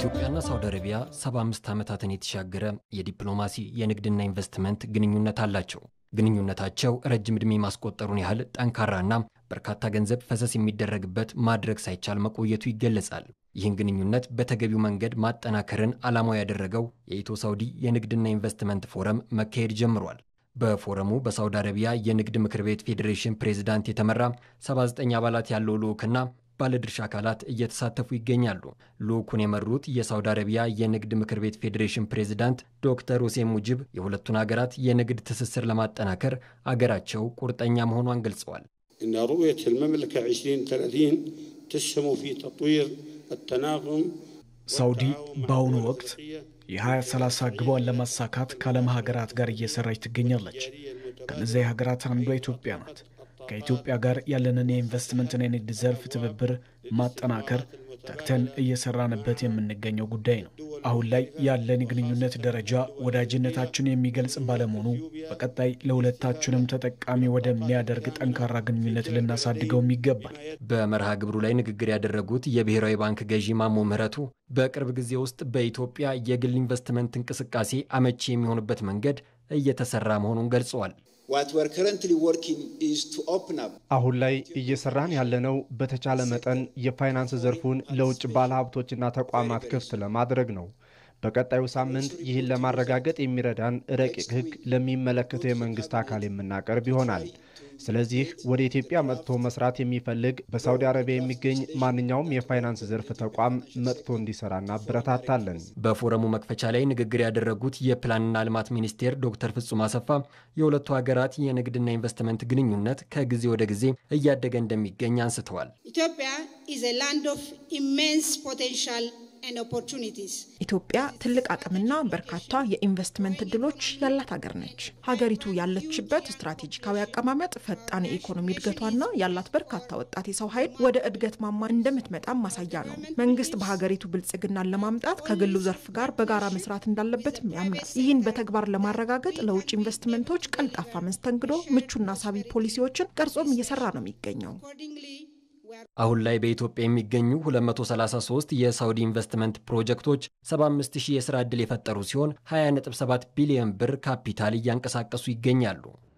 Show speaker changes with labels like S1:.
S1: ኢትዮጵያና ሳውዲ አረቢያ 75 ዓመታትን የተሻገረ የዲፕሎማሲ የንግድና ኢንቨስትመንት ግንኙነት አላቸው። ግንኙነታቸው ረጅም ዕድሜ ማስቆጠሩን ያህል ጠንካራና በርካታ ገንዘብ ፈሰስ የሚደረግበት ማድረግ ሳይቻል መቆየቱ ይገለጻል። ይህን ግንኙነት በተገቢው መንገድ ማጠናከርን ዓላማው ያደረገው የኢትዮ ሳውዲ የንግድና ኢንቨስትመንት ፎረም መካሄድ ጀምሯል። በፎረሙ በሳውዲ አረቢያ የንግድ ምክር ቤት ፌዴሬሽን ፕሬዝዳንት የተመራ 79 አባላት ያለው ልዑክና ባለድርሻ አካላት እየተሳተፉ ይገኛሉ። ልዑኩን የመሩት የሳውዲ አረቢያ የንግድ ምክር ቤት ፌዴሬሽን ፕሬዝዳንት ዶክተር ሁሴን ሙጅብ የሁለቱን ሀገራት የንግድ ትስስር ለማጠናከር አገራቸው ቁርጠኛ መሆኗን ገልጸዋል።
S2: إن رؤية المملكة 2030 تسهم في تطوير التناغم
S3: ሳውዲ በአሁኑ ወቅት የ2030 ግቧን ለማሳካት ከዓለም ሀገራት ጋር እየሰራች ትገኛለች። ከነዚያ ሀገራት አንዷ ኢትዮጵያ ናት። ከኢትዮጵያ ጋር ያለንን የኢንቨስትመንትና የንግድ ዘርፍ ትብብር ማጠናከር ተግተን እየሰራንበት የምንገኘው ጉዳይ ነው። አሁን ላይ ያለን የግንኙነት ደረጃ ወዳጅነታችን የሚገልጽ ባለመሆኑ በቀጣይ ለሁለታችንም ተጠቃሚ ወደሚያደርግ ጠንካራ ግንኙነት ልናሳድገውም ይገባል።
S1: በመርሃ ግብሩ ላይ ንግግር ያደረጉት የብሔራዊ ባንክ ገዢ ማሞ ምህረቱ በቅርብ ጊዜ ውስጥ በኢትዮጵያ የግል ኢንቨስትመንት እንቅስቃሴ አመቺ የሚሆንበት መንገድ እየተሰራ መሆኑን ገልጸዋል።
S4: አሁን ላይ እየሰራን ያለነው በተቻለ መጠን የፋይናንስ ዘርፉን ለውጭ ባለሀብቶችና ተቋማት ክፍት ለማድረግ ነው። በቀጣዩ ሳምንት ይህን ለማረጋገጥ የሚረዳን ረቂቅ ሕግ ለሚመለከተው የመንግስት አካል የምናቀርብ ይሆናል። ስለዚህ ወደ ኢትዮጵያ መጥቶ መስራት የሚፈልግ በሳውዲ አረቢያ የሚገኝ ማንኛውም የፋይናንስ ዘርፍ ተቋም መጥቶ እንዲሰራ እናበረታታለን።
S1: በፎረሙ መክፈቻ ላይ ንግግር ያደረጉት የፕላንና ልማት ሚኒስቴር ዶክተር ፍጹም አሰፋ የሁለቱ ሀገራት የንግድና ኢንቨስትመንት ግንኙነት ከጊዜ ወደ ጊዜ እያደገ እንደሚገኝ አንስተዋል።
S5: ኢትዮጵያ ኢዝ ኤ ላንድ ኦፍ ኢሜንስ ፖቴንሻል
S6: ኢትዮጵያ ትልቅ አቅምና በርካታ የኢንቨስትመንት እድሎች ያላት ሀገር ነች። ሀገሪቱ ያለችበት ስትራቴጂካዊ አቀማመጥ ፈጣን የኢኮኖሚ እድገቷና ያላት በርካታ ወጣት የሰው ኃይል ወደ እድገት ማማ እንደምትመጣም ማሳያ ነው። መንግስት በሀገሪቱ ብልጽግናን ለማምጣት ከግሉ ዘርፍ ጋር በጋራ መስራት እንዳለበትም ያምናል። ይህን በተግባር ለማረጋገጥ ለውጭ ኢንቨስትመንቶች ቀልጣፋ መስተንግዶ፣ ምቹና ሳቢ ፖሊሲዎችን ቀርጾም እየሰራ ነው የሚገኘው።
S1: አሁን ላይ በኢትዮጵያ የሚገኙ 233 የሳውዲ ኢንቨስትመንት ፕሮጀክቶች 75000 የሥራ ዕድል የፈጠሩ ሲሆን 20.7 ቢሊዮን ብር ካፒታል እያንቀሳቀሱ ይገኛሉ።